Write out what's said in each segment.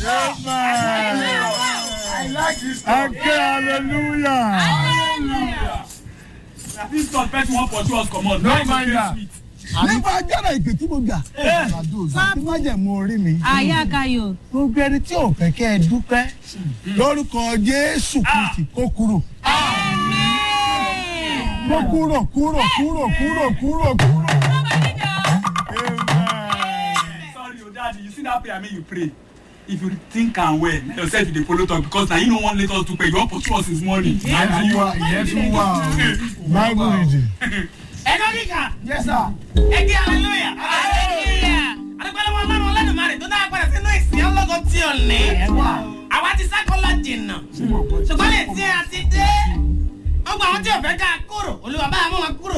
I like this Ake hallelujah. Na this God person wan pursue us comot. No Life mind dey that. sweet. nípa ajára ìpè tí mo gbà tí má jẹ̀ mú orí mi. àyà kayo. gbogbo ẹni tí ò fẹ́ kẹ́ ẹ dúpẹ́ lórúkọ jésù kristi kó kúrò. kó kúrò kúrò kúrò kúrò kúrò kúrò. Sorry o daddy you see that prayer make you pray. If you think am well na yourself you dey follow talk because na you no wan let us do pray you wan pursue us since morning. Ìyẹn tún wà ìyẹn tún wà o. bible reading. ẹ̀kọ́ kíkà yes sir. ẹ̀kí hallelujah. adúgbòlówó ọlọ́run ọlọ́dúnmarè tó dáa padà sínú ìsìn ọlọ́gọ́ tí ò ní. àwa ti sákọ́lá jìnnà ṣùgbọ́n lè tí a ti dé. wọ́n gba àwọn tí ò fẹ́ ká kúrò olúwa bá mú wọn kúrò.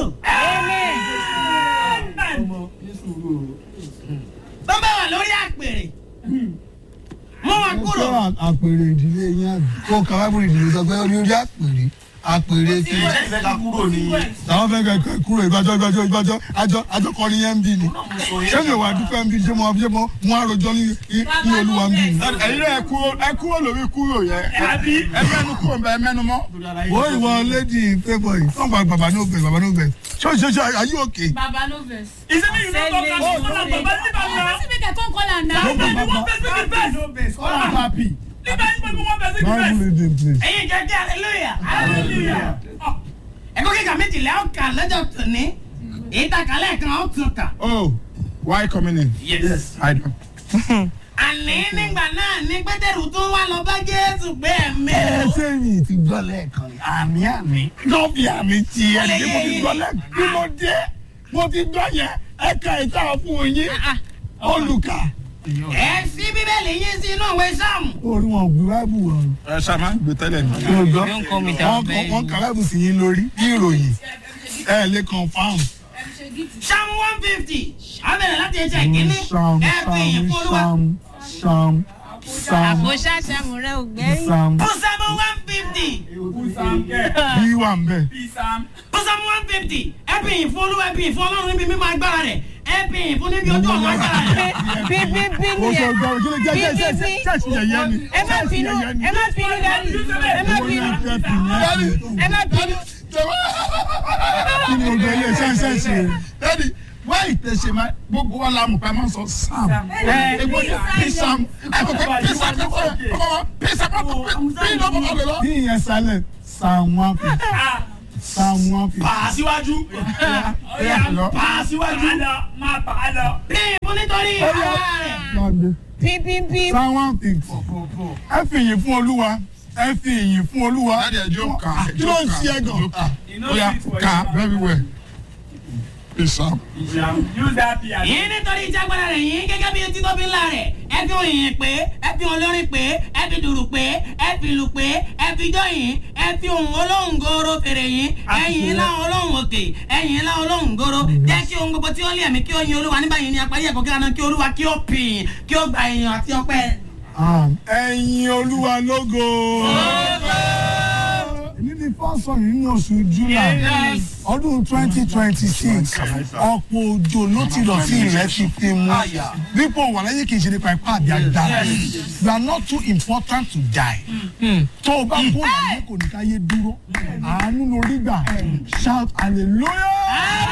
tó bá wà lórí àpèrè mú wọn kúrò. kó àpèrè ìdílé yín àbí kó ka bible reading sọ pé orí orí àpèrè àpèrè kí. Ìfẹ́ ká kúrò ní. àwọn fẹ́ kẹ́ kúrò ìgbàjọ́ ìgbàjọ́ ìgbàjọ́ àjọ àjọ kọrin yẹn ń bí ni. ṣé mi ò wá dúpẹ́ ń bí ṣé mo ṣé mo mú àròjọ ní ní olúwa ń bí ni. Ẹ̀yin náà ẹ kúrò ẹ kúrò lórí kúrò yẹn. Àbí? Ẹ mẹ́nu kúrò ń bẹ ẹ mẹ́nu mọ́. wo ìwọ lady favour yìí fún bàbá bàbá ní òbẹ̀ bàbá ní òbẹ̀ ṣé ṣé ṣé are you okay. baba no vex. He say make you no talk am Oh, so na baba leave am na. wetin make i come call am Na now. baby one person be first. All am happy. Leave anybody one person be bible first. reading please. ẹ̀yin jẹ́ kí hallelujah. Hallelujah. ẹ̀kọ́ kíkà méjìlá ó kà lọ́jọ́ tòní. èyí ta kálẹ̀ kan ó tún kà. Oh, why coming in? Yes. I don't. àní nígbà náà ní pétérù tún wá lọ bá jésù pé ẹ̀mí ẹ o. ṣé mi ti gbọ́ lẹ́ẹ̀kan ni àmì àmì lọ́ọ̀bì àmì ti ẹ̀ ní mo ti gbọ́ lẹ́ẹ̀kan bí mo dé mo ti gbọ́ yẹn ẹ̀ka ìta fún yín olùkà. ẹ sí bíbélì yín sí inú ìwé sáàmù. orí wọn ò gbé báìbù wọn. Ẹ ṣáà máa ń gbé tẹ́lẹ̀ ní. mo gbọ́ wọn kọ wọn kà báìbù sí yín lórí bí ìròyìn ẹ lè confam. sáàmù one fifty abẹ́rẹ́ láti ẹsẹ̀ ìkíní sam ẹ fi ìyìn fún olúwa. sam sam sam àbò ṣàṣàmù rẹ ò gbẹ́yìn. sam fún sáàmù one fifty Sam kẹ́. bí wà ń bẹ̀. Bí Sam. fún sáàmù one fifty ẹ fi ìyìn fún olúwa ẹ fi ìyìn fún ọlọ́run níbi mímọ́ agbára rẹ̀ ẹ fi ìyìn fún níbi ojú ọ̀nà agbára rẹ̀. bí bí bí o ni sọ ẹ gbọ́ kí ló jẹ́ jẹ́ jẹ́ jẹ́ ṣẹ́ẹ̀ṣì yẹ̀yẹ́ ni. ẹ má bínú ẹ má bínú dání ẹ má bínú ẹ má bínú. kí ni o gbẹ ilé ṣẹ́ẹ̀ṣì yẹn. Dádì, wá ìtẹ̀sẹ̀ máa gbogbo wa la mọ̀ pé a máa ń sọ Sam. Egbò ní P Sam. Àkọ́kọ́ P Sam ní kọ́ ọ̀kọ́ P Sam P lọ́mọ kan lè lọ. bí ìyẹn sálẹ̀ sam one fifty sam one fifty. Pàá síwájú. lọ. Pàá síwájú. Pàá lọ. Máa pàá lọ. bí ìyìn fún nítorí ara rẹ̀. Lọ́dẹ. bí bí bí. sam one fifty. ẹ fi ìyìn fún olúwa ẹ fi ìyìn fún olúwa. Dádì ẹjọ́ kà. kí ló ń ṣe ẹ gan. You know Oya it for kà you. very well. P Sam. Use that P as yìí nítorí ìjágbára rẹ̀ yìí gẹ́gẹ́ bí etí tóbi ńlá rẹ̀ ẹ fi òyìn pé ẹ fi olórin pé ẹ fi dùrù pé ẹ fi lù pé ẹ fi jọ yìí ẹ fi ohun olóhùn goro fèrè yìí ẹyìn ńlá olóhùn òkè ẹyìn ńlá olóhùn goro jẹ́ kí ohun gbogbo tí ó lé ẹ̀mí kí ó yin olúwa nígbà yìí ni apárí ẹ̀kọ́ kí lánàá kí olúwa kí ó pìyìn kí ó gba èèyàn àti ọpẹ́. ẹ̀yin olúwa lógo. èmi ni fọ́sọ̀ nínú oṣù july ọdún twenty twenty six ọ̀pọ̀ òjò ló ti lọ sí ilẹ̀ ti fi mu dípò wà lẹ́yìn kì í ṣe nípa ipá àbí agbára you are not too important to die tó o bá kó ìyá kò ní ká yé dúró àánú lórí gbà shout hallelujah.